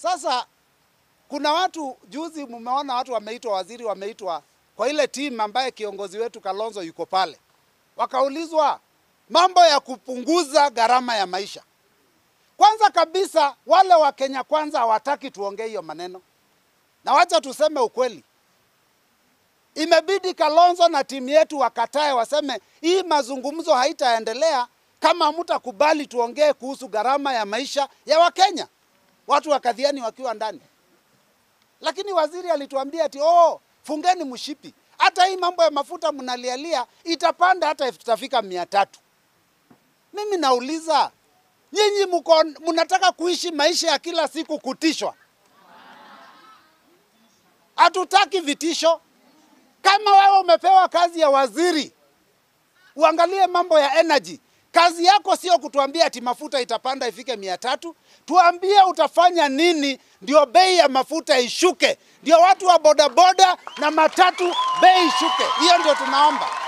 Sasa kuna watu juzi, mmeona watu wameitwa, waziri wameitwa kwa ile timu ambaye kiongozi wetu Kalonzo yuko pale, wakaulizwa mambo ya kupunguza gharama ya maisha. Kwanza kabisa wale wa Kenya kwanza hawataki tuongee hiyo maneno, na wacha tuseme ukweli, imebidi Kalonzo na timu yetu wakatae, waseme hii mazungumzo haitaendelea kama mtakubali tuongee kuhusu gharama ya maisha ya Wakenya, watu wa Kadhiani wakiwa ndani. Lakini waziri alituambia ati oh, fungeni mshipi, hata hii mambo ya mafuta mnalialia itapanda hata itafika mia tatu. Mimi nauliza nyinyi mko mnataka kuishi maisha ya kila siku kutishwa? Hatutaki vitisho. Kama wewe umepewa kazi ya waziri, uangalie mambo ya energy. Kazi yako sio kutuambia ati mafuta itapanda ifike mia tatu. Tuambie utafanya nini ndio bei ya mafuta ishuke, ndio watu wa bodaboda na matatu bei ishuke. Hiyo ndio tunaomba.